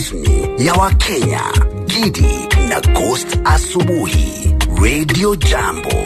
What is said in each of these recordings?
rasmi ya Wakenya, Gidi na Ghost Asubuhi, Radio Jambo.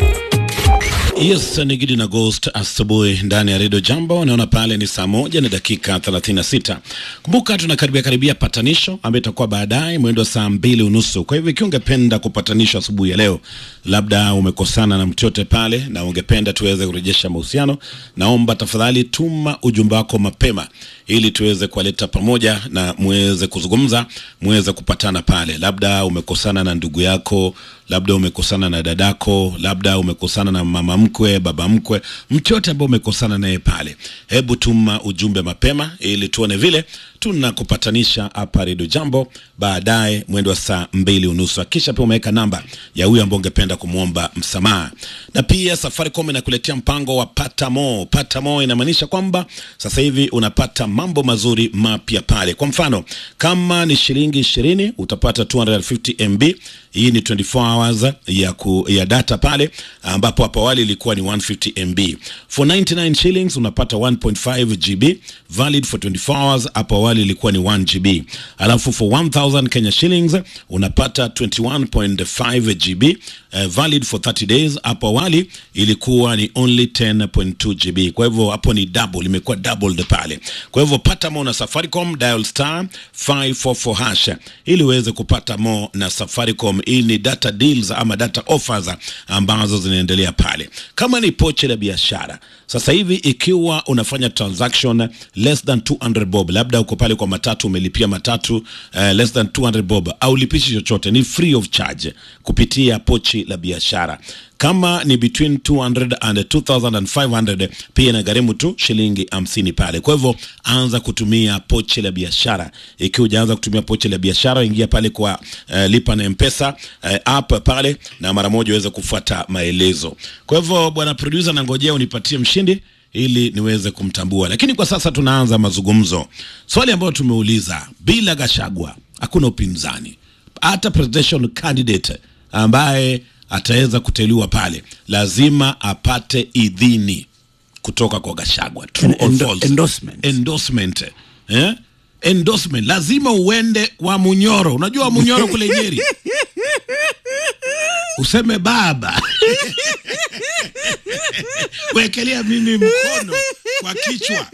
Yes, ni Gidi na Ghost asubuhi ndani ya Radio Jambo. Naona pale ni saa moja na dakika 36. Kumbuka tunakaribia karibia patanisho ambayo itakuwa baadaye mwendo wa saa mbili unusu. Kwa hivyo ikiwa ungependa kupatanishwa asubuhi ya leo, labda umekosana na mtu yote pale na ungependa tuweze kurejesha mahusiano, naomba tafadhali tuma ujumbe wako mapema ili tuweze kuwaleta pamoja na muweze kuzungumza, muweze kupatana pale. Labda umekosana na ndugu yako, labda umekosana na dadako, labda umekosana na mama mkwe, baba mkwe, mtu yote ambaye umekosana naye pale, hebu tuma ujumbe mapema ili tuone vile tunakupatanisha hapa Redio Jambo baadaye mwendo wa saa mbili unusu. Kisha pia umeweka namba ya huyo ambao ungependa kumwomba msamaha, na pia Safaricom inakuletea mpango wa pata mo. Pata mo inamaanisha kwamba sasa hivi unapata mambo mazuri mapya pale. Kwa mfano kama ni shilingi ishirini utapata 250 MB. Hii ni 24 hours ya, ku, ya data pale ambapo hapo awali ilikuwa ni 150 MB. For 99 shillings unapata 1.5 GB valid for 24 hours. Hapo awali ilikuwa ni 1 GB. Alafu for 1000 Kenya shillings unapata 21.5 GB uh, valid for 30 days. Hapo awali ilikuwa ni only 10.2 GB. Kwa hivyo hapo ni double, imekuwa doubled pale. Kwa hivyo pata mo na Safaricom, dial star 544 hash ili uweze kupata mo na Safaricom. Hii ni data deals ama data offers ambazo zinaendelea pale. Kama ni pochi la biashara sasa hivi, ikiwa unafanya transaction less than 200 bob, labda uko pale kwa matatu, umelipia matatu uh, less than 200 bob, au lipishi chochote, ni free of charge kupitia pochi la biashara kama ni between 200 and 2500 pia inagharimu tu shilingi hamsini pale. Kwa hivyo anza kutumia pochi la biashara. Ikiwa hujaanza kutumia pochi la biashara, ingia pale kwa uh, lipa na mpesa uh, app pale, na mara moja uweze kufuata maelezo. Kwa hivyo bwana producer, nangojea unipatie mshindi ili niweze kumtambua, lakini kwa sasa tunaanza mazungumzo. Swali ambayo tumeuliza, bila Gashagwa hakuna upinzani, hata presidential candidate ambaye ataweza kuteuliwa pale lazima apate idhini kutoka kwa Gashagwa. True or Endo- false? endorsement. Endorsement. Eh? Endorsement lazima uende wa Munyoro. Unajua wa Munyoro kule Nyeri, useme baba wekelea mimi mkono kwa kichwa,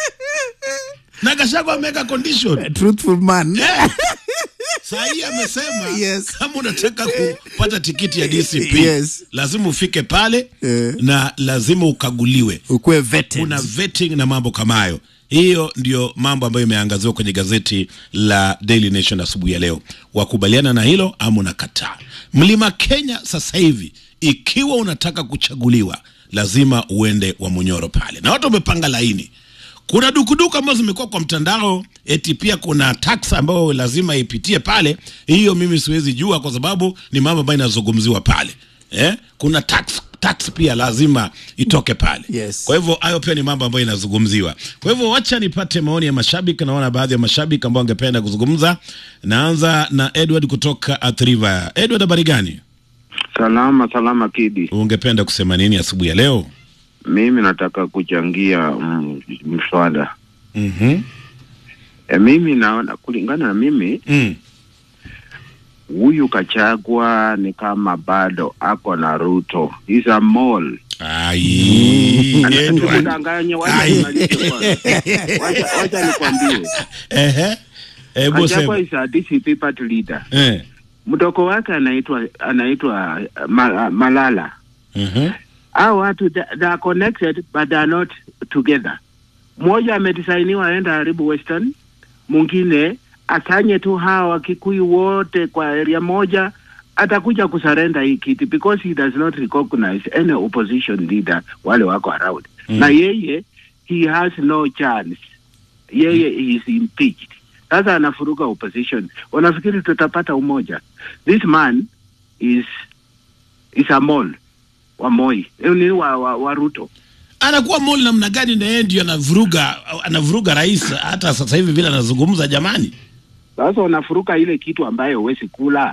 na Gashagwa ameweka condition truthful man Saa hii amesema Yes. kama unataka kupata tikiti ya DCP Yes. lazima ufike pale Eh. na lazima ukaguliwe. ukuwe vetted. Kuna vetting na mambo kama hayo. Hiyo ndio mambo ambayo imeangaziwa kwenye gazeti la Daily Nation asubuhi ya leo. Wakubaliana na hilo ama unakataa? Mlima Kenya sasa hivi, ikiwa unataka kuchaguliwa, lazima uende wa Munyoro pale, na watu wamepanga laini kuna dukuduku ambazo zimekuwa kwa mtandao, eti pia kuna tax ambayo lazima ipitie pale. Hiyo mimi siwezi jua, kwa sababu ni mambo ambayo inazungumziwa pale eh? Kuna tax tax pia lazima itoke pale Yes. kwa hivyo hayo pia ni mambo ambayo inazungumziwa. Kwa hivyo wacha nipate maoni ya mashabiki. Naona baadhi ya mashabiki ambao wangependa kuzungumza. Naanza na Edward kutoka Athi River. Edward, habari gani? Salama salama, Kidi. Ungependa kusema nini asubuhi ya leo? Mimi nataka kuchangia mm, mswada Mhm. e, mimi naona kulingana na mimi Mm. huyu Kachagwa ni kama bado ako na Ruto, is a mole. Ai, Edward. Tukudanganye, wacha Ai. nimalize kwanza. Wacha- wacha nikwambie, Ehe. Hebu Kachagwa sema. is a DCP party leader. Eh. Mdogo wake anaitwa anaitwa uh, Ma- Malala. Mhm. Hao watu they they are connected but they are not together. Mmoja amedisainiwa aenda haribu Western, mwingine asanye tu hawa Wakikuyu wote kwa area moja, atakuja kusarenda hii kiti because he does not recognize any opposition leader wale wako around Mm. na yeye he has no chance, yeye is impeached. Sasa anafuruga opposition, wanafikiri tutapata umoja. This man is is a mole wa Moi Eh, ni wa, wa, wa Ruto. Anakuwa moli namna gani na yeye ndio anavuruga anavuruga rais hata sasa hivi vile anazungumza jamani. Sasa unafuruka ile kitu ambayo huwezi kula,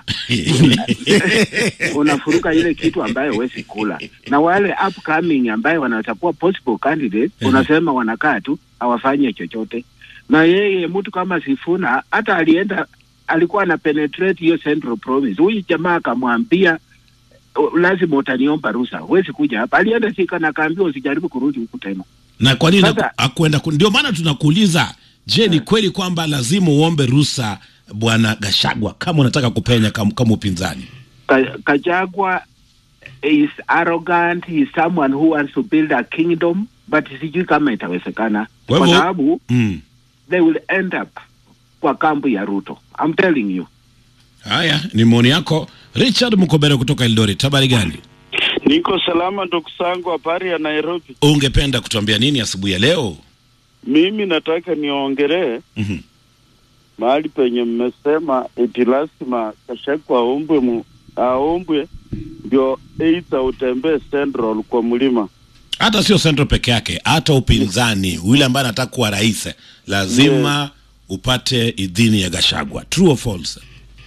unafuruka ile kitu ambayo huwezi kula, na wale upcoming ambayo wanatakuwa possible candidate, unasema wanakaa tu hawafanye chochote. na yeye mtu kama Sifuna hata alienda alikuwa ana penetrate hiyo Central Province. Huyu jamaa akamwambia "Uh, lazima utaniomba ruhusa, huwezi kuja hapa. Alienda Thika na akaambiwa usijaribu kurudi huku tena. na kwa nini Sasa- haku- hakuenda ku- ndio maana tunakuuliza je ni kweli kwamba lazima uombe ruhusa bwana gashagwa kama unataka kupenya kama, kama upinzani Ka- Kajagwa is arrogant, he is someone who wants to build a kingdom, but sijui kama itawezekana Kwa kwa hivyo- sababu mm. they will end up kwa kampu ya Ruto. I'm telling you. haya ni maoni yako richard mkobere kutoka eldoret habari gani Niko salama ndugu zangu, habari ya Nairobi. ungependa kutuambia nini asubuhi ya leo Mimi nataka niongelee Mhm. mahali penye mmesema eti lazima Kashagwa aombwe mu, aombwe ndio aidha utembee Central kwa mlima. hata sio central peke yake hata upinzani yule ambaye anataka kuwa rais lazima upate idhini ya gashagwa true or false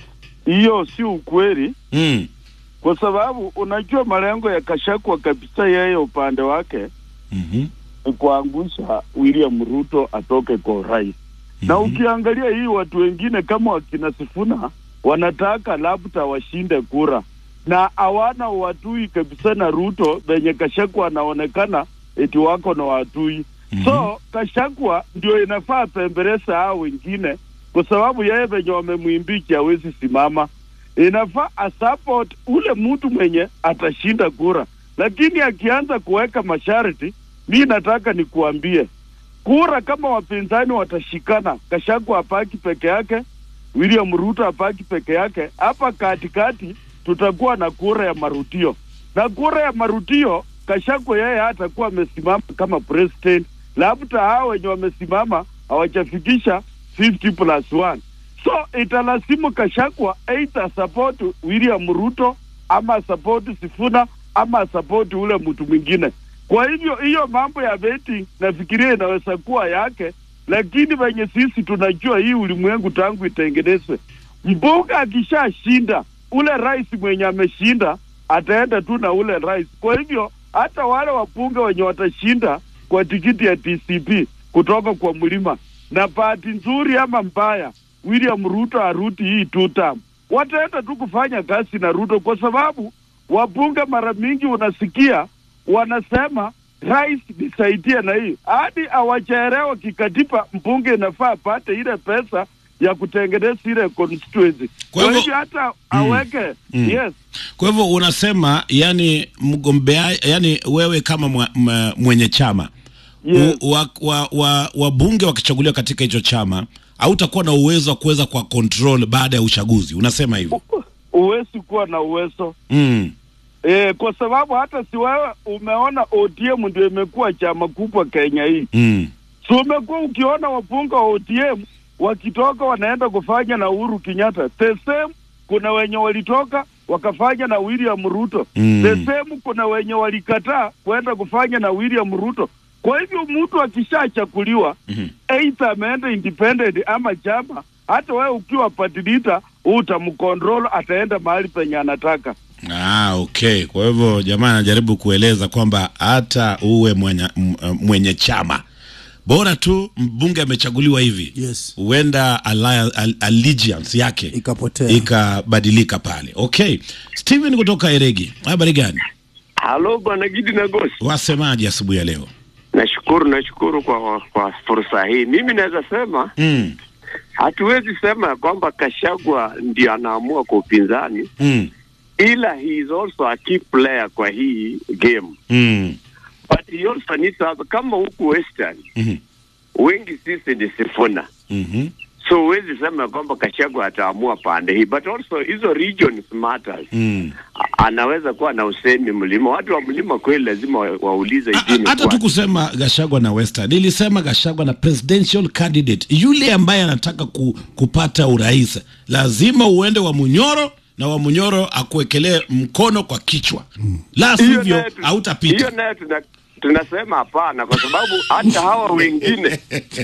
Hiyo si ukweli, mm. kwa sababu unajua malengo ya Kashagwa kabisa, yeye upande wake mm-hmm. ni kuangusha William Ruto atoke kwa urais. Na ukiangalia hii watu wengine kama wakina Sifuna wanataka labda washinde kura na hawana watui kabisa na Ruto venye Kashagwa anaonekana eti wako na watui. Mhm. So Kashagwa ndio inafaa pembeleza hao wengine, kwa sababu yeye venye wamemwimbichi hawezi simama. Inafaa asupport ule mtu mwenye atashinda kura, lakini akianza kuweka masharti, mi nataka nikuambie kura kama wapinzani watashikana, Kashagwa apaki peke yake, William Ruto apaki peke yake, hapa katikati tutakuwa na kura ya marutio, na kura ya marutio Kashagwa yeye hatakuwa amesimama kama president, labda hao wenye wamesimama hawajafikisha 50 plus 1 so italasimu Kashagwa either support William Ruto ama support Sifuna ama support ule mtu mwingine. Kwa hivyo hiyo mambo ya betting nafikiria inaweza kuwa yake, lakini venye sisi tunajua hii ulimwengu tangu itengenezwe, mbunge akishashinda ule rais mwenye ameshinda ataenda tu na ule rais. Kwa hivyo hata wale wabunge wenye watashinda kwa tikiti ya TCP kutoka kwa mlima, na bahati nzuri ama mbaya, William Ruto arudi hii two term, wataenda tu kufanya kazi na Ruto kwa sababu wabunge mara mingi unasikia wanasema rais nisaidie na hii, hadi hawajaelewa kikatiba, mbunge inafaa apate ile pesa ya kutengeneza ile constituency. Kwa Kwa hivyo- hivyo hata aweke Mm. yes kwa hivyo unasema yani mgombea yani wewe kama mwa, mwa, mwenye chama Yes. u- wa, wa, wa, wabunge wakichaguliwa katika hicho chama hautakuwa na uwezo wa kuweza kwa control baada ya uchaguzi unasema hivyo huwezi kuwa na uwezo mm. e, kwa sababu hata si wewe umeona ODM ndio imekuwa chama kubwa Kenya hii, Mm. si umekuwa ukiona wabunge wa ODM wakitoka wanaenda kufanya na Uhuru Kenyatta the same. Kuna wenye walitoka wakafanya na William Ruto Mm. the same. Kuna wenye walikataa kwenda kufanya na William Ruto. Kwa hivyo mtu akishachakuliwa Mhm. aidha ameenda independent ama chama, hata wewe ukiwa party leader utamcontrol, ataenda mahali penye anataka. Ah, okay. Kwa hivyo jamaa anajaribu kueleza kwamba hata uwe mwenye, m- mwenye chama bora tu mbunge amechaguliwa hivi Yes. huenda allia- al- allegiance yake Ikapotea. ikabadilika pale. Okay, Steven kutoka Eregi, habari gani? Halo bwana Gidi na Gosi, Wasemaje asubuhi ya leo? nashukuru nashukuru kwa kwa fursa hii. Mimi naweza sema mm. hatuwezi sema ya kwamba Kashagwa ndio anaamua kwa upinzani, Mm. ila he is also a key player kwa hii game, Mm. but he also needs to have, kama huku Western Mhm. wengi sisi ni Sifuna, Mhm. so huwezi sema ya kwamba Kashagwa ataamua pande hii, but also hizo regions matters. Mm. A- Anaweza kuwa na usemi mlima, watu wa mlima kweli lazima wa- waulize A- idini a- hata tu kusema Gashagwa na Western, nilisema Gashagwa na presidential candidate, yule ambaye anataka ku, kupata urais lazima uende wa Munyoro na wa Munyoro akuwekelee mkono kwa kichwa, la Hiyo sivyo nayo tu- Hiyo hautapita. nayo tuna, tunasema hapana, kwa sababu hata hawa wengine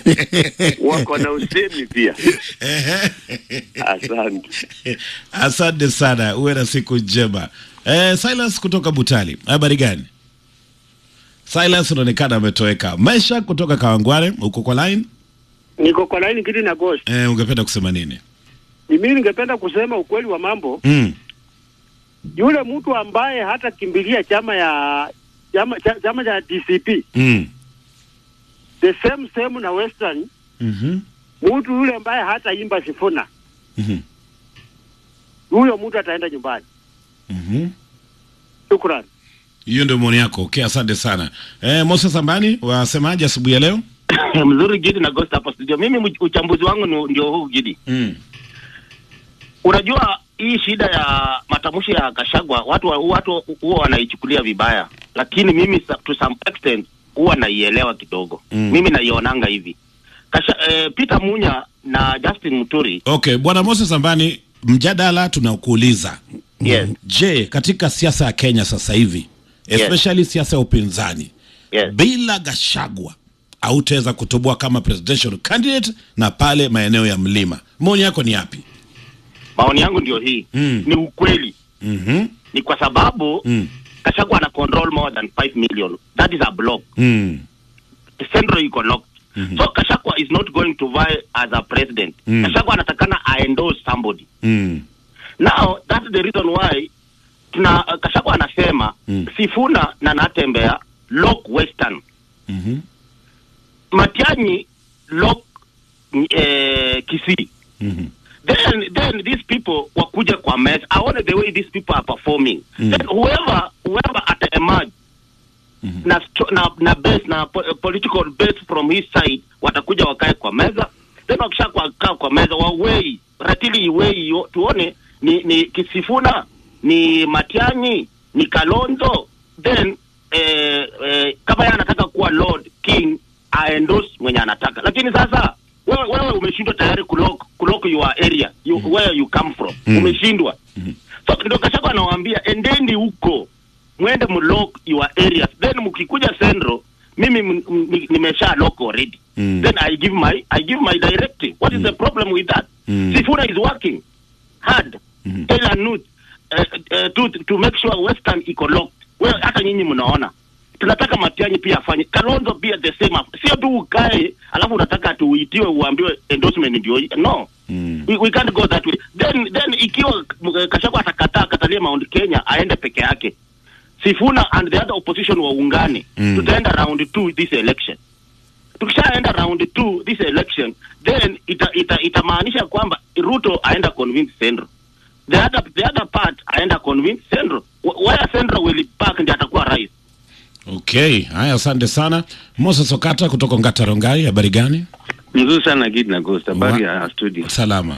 wako na usemi pia. Asante. Asante sana, uwe na siku njema. Eh, Silas kutoka Butali, habari gani? Silas unaonekana ametoweka. Maisha kutoka Kawangware, uko kwa line? Niko kwa laini kiti na Ghost. Eh, ungependa kusema nini? Ni mimi ningependa kusema ukweli wa mambo. Mm. Yule mtu ambaye hata kimbilia chama ya chama cha, chama cha DCP Mm. the same same na Western, Mhm. mtu yule ambaye hata imba Sifuna, Mhm. huyo mtu ataenda nyumbani. Mhm. Shukrani. Hiyo ndio maoni yako. Okay, asante sana. Eh, Moses Ambani, wasemaje asubuhi ya leo? mzuri Gidi na Ghost hapa studio. Mimi mch- uchambuzi wangu ni- ndio huu Gidi. Mm. Unajua hii shida ya matamshi ya Kashagwa watu wa- watu huwa wanaichukulia vibaya, lakini mimi sa- to some extent huwa naielewa kidogo. Mm. Mimi naionanga hivi Kasha, eh, Peter Munya na Justin Muturi Okay, Bwana Moses Ambani, mjadala tunakuuliza. Yes. Je, katika siasa ya Kenya sasa hivi, especially siasa ya upinzani, yes. bila Gashagwa hautaweza kutoboa kama presidential candidate na pale maeneo ya mlima. Maoni yako ni yapi? maoni yangu ndio hii Mm. ni ukweli, Mhm. ni kwa sababu Mm. Kashagwa ana control more than 5 million. That is a block. Mm. Central iko locked. Mhm. So Kashagwa is not going to vie as a president. Mm. Kashagwa anatakana aendorse somebody. Mm. Now that's the reason why tuna uh, Kashagwa anasema Mm. Sifuna na Natembea lock Western. Mhm. Matianyi lock eh, Kisii. Mhm. then then these people wakuja kwa mess aone the way these people are performing Mm. then whoever whoever ata emerge Mhm. na, sto- na na base na po, political base from his side watakuja wakae kwa meza then wakisha kwa, kaa kwa meza wawei ratili iwei yo- tuone ni ni kisifuna ni matianyi ni kalonzo then eh, eh, kama yeye anataka kuwa lord king aendorse mwenye anataka lakini sasa wewe wewe umeshindwa tayari kulock kulock your area you, where you come from Mm. umeshindwa so ndio kashaka anawaambia endeni huko mwende mlock your areas then mkikuja central mimi m- m- ni- nimesha lock already Mm. then i give my i give my directive what is the problem with that Mm. sifuna is working hard Mhm. tell and note, uh, uh, to, to make sure western iko locked wewe hata nyinyi mnaona tunataka matianyi pia afanye kalonzo pia the same sio tu ukae alafu unataka tuuitiwe uambiwe endorsement ndio hii. no Mm. we, we can't go that way then then ikiwa uh, kashagwa atakataa katalia mount kenya aende peke yake sifuna and the other opposition waungane Mm. tutaenda round two this election tukishaenda round two this election then ita, ita, itamaanisha kwamba ruto aenda convince central the other, the other part aenda convince central Wh- where central will back ndi atakuwa rais Okay, haya asante sana. Moses Okata kutoka Ngata Rongai, habari gani? Mzuri sana Gid na Ghost, habari Wa- ya studio. Salama.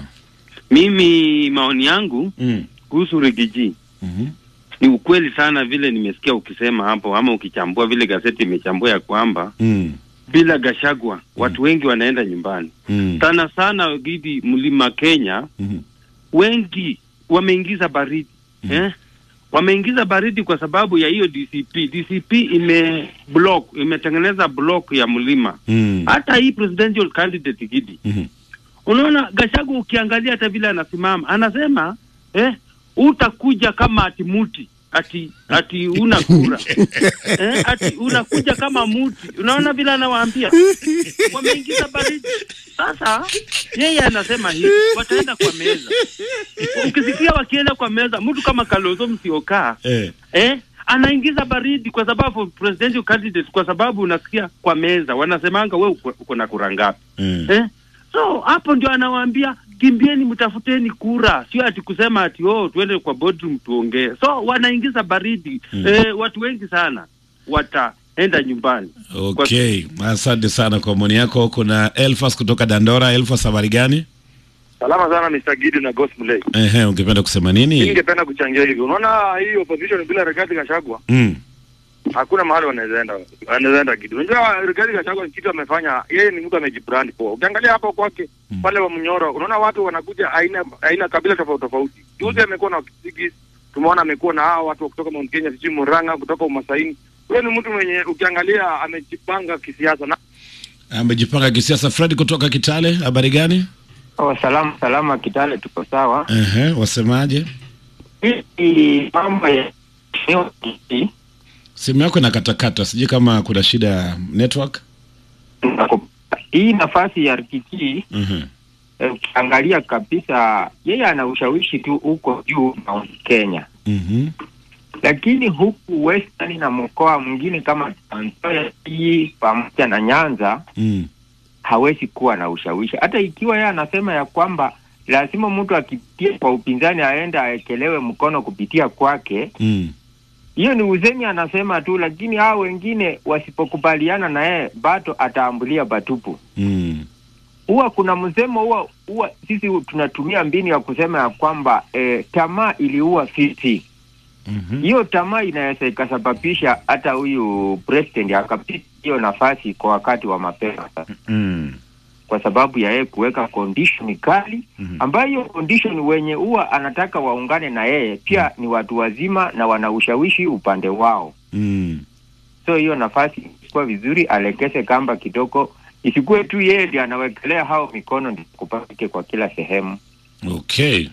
Mimi maoni yangu Mm. kuhusu Rigiji Mhm. ni ukweli sana, vile nimesikia ukisema hapo, ama ukichambua vile gazeti imechambua ya kwamba Mm. bila Gashagwa watu wengi wanaenda nyumbani Mm. sana sana. Gidi, mlima Kenya Mhm. wengi wameingiza baridi eh? Wameingiza baridi kwa sababu ya hiyo DCP. DCP ime block imetengeneza block ya mlima. Mm. Hata hii presidential candidate Gidi Mhm. Unaona Gashagu, ukiangalia hata vile anasimama anasema eh, utakuja kama ati muti ati ati una kura eh, ati unakuja kama muti. Unaona vile anawaambia, wameingiza baridi. Sasa yeye anasema hivi, wataenda kwa meza. Ukisikia wakienda kwa meza, mtu kama Kalonzo Musyoka Eh. eh, anaingiza baridi kwa sababu presidential candidate, kwa sababu unasikia kwa meza wanasemanga we uko uko na kura ngapi Mm. eh? So hapo ndio anawaambia kimbieni, mtafuteni kura, sio ati kusema ati oh, tuende kwa boardroom tuongee. So wanaingiza baridi Mm. eh, watu wengi sana wataenda nyumbani. Okay, asante sana kwa maoni yako. Kuna Elfas kutoka Dandora. Elfas, habari gani? Salama sana Mr. Gidi na Ghost Mlay. Ehe, ungependa kusema Mimi nini? ningependa kuchangia hivi. Unaona hii opposition bila Rigathi Gachagua Mm. hakuna mahali wanaweza enda. Wanaweza enda Gidi. Unajua Rigathi Gachagua kitu amefanya, yeye ni mtu amejibrand poa. Ukiangalia hapo kwake pale wa Mnyoro, unaona watu wanakuja aina aina kabila tofauti tofauti. Juzi amekuwa na Kisigi, tumeona amekuwa na hao watu wa kutoka Mount Kenya, sijui Murang'a, kutoka Umasaini. Huyo ni mtu mwenye ukiangalia amejipanga kisiasa na Amejipanga kisiasa. Fred kutoka Kitale, habari gani? Oh, salama salama, Kitale tuko sawa. Ehe, wasemaje? Hii mambo ya Simu yako inakatakata, sijui kama kuna shida ya network. hii nafasi ya Rikiki Mhm. eh, ukiangalia kabisa, yeye ana ushawishi tu huko juu Mount Kenya, Mhm. lakini huku Western na mkoa mwingine kama Trans Nzoia hii pamoja na Nyanza Mm. hawezi kuwa na ushawishi, hata ikiwa yeye anasema ya kwamba lazima mtu akipitia kwa upinzani aende aekelewe mkono kupitia kwake. Mm. Hiyo ni uzemi anasema tu, lakini hao wengine wasipokubaliana na yeye bado ataambulia batupu. Mm. Huwa kuna msemo huwa huwa sisi tunatumia mbinu ya kusema ya kwamba eh, tamaa iliua fisi. Mhm. Hiyo tamaa inaweza ikasababisha hata huyu president akapita hiyo nafasi kwa wakati wa mapema Mm. kwa sababu ya yeye kuweka condition kali Mhm. ambayo hiyo condition wenye huwa anataka waungane na yeye pia ni watu wazima na wana ushawishi upande wao. Mm. So hiyo nafasi ilikuwa vizuri, alekeze kamba kidogo, isikuwe tu yeye ndiye anawekelea hao mikono ndio kupatike kwa kila sehemu. Okay.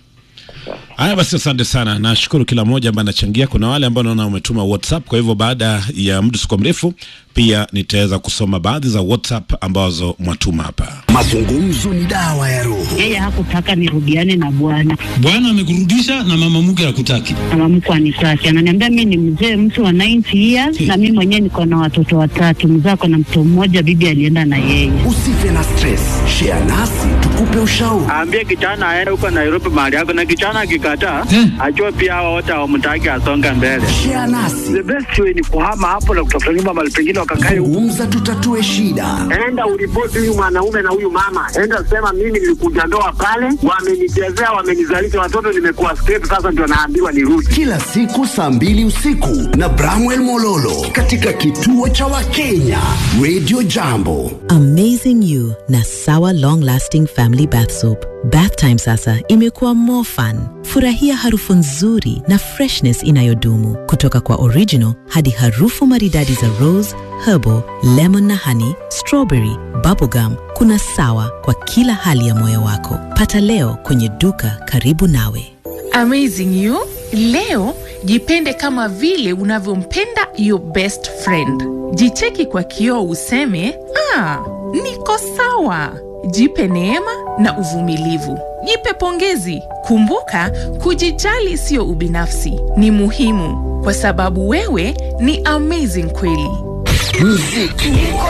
Haya basi, asante sana, nashukuru kila mmoja ambaye anachangia. Kuna wale ambao naona umetuma WhatsApp, kwa hivyo baada ya muda siko mrefu pia nitaweza kusoma baadhi za WhatsApp ambazo mwatuma hapa. Mazungumzo ni dawa ya roho. Yeye hakutaka nirudiane na bwana, Bwana amekurudisha na mama mke hakutaki. mama mkwe anitaki, ananiambia mi ni mzee mtu wa 90 years na mi mwenyewe niko na watoto watatu, mzee ako na mtoto mmoja, bibi alienda na yeye. Usife na stress, share nasi tukupe ushauri. Aambie kijana aende huko Nairobi mahali yako, na kijana akikataa, ajue pia hao wote hawamtaki asonge mbele. Share nasi. The best way ni kuhama hapo na kutafuta nyumba mahali pengine wakakae huko. Zungumza, tutatue shida. Enda uripoti huyu mwanaume na huyu mama, enda sema mimi nilikuja ndoa pale, wamenichezea, wamenizalisha watoto, nimekuwa straight, sasa ndio naambiwa nirudi. Kila siku saa mbili usiku na Bramwell Mololo katika kituo cha Wakenya Radio Jambo. Amazing You na Sawa Long Lasting Family Bath Soap. Bath time sasa imekuwa more fun. Furahia harufu nzuri na freshness inayodumu kutoka kwa original hadi harufu maridadi za rose, herbal, lemon na honey, strawberry, bubblegum. Kuna Sawa kwa kila hali ya moyo wako. Pata leo kwenye duka karibu nawe. Amazing You. Leo jipende kama vile unavyompenda your best friend. Jicheki kwa kioo useme, ah, niko sawa. Jipe neema na uvumilivu. Jipe pongezi. Kumbuka, kujijali sio ubinafsi, ni muhimu kwa sababu wewe ni amazing kweli. Muziki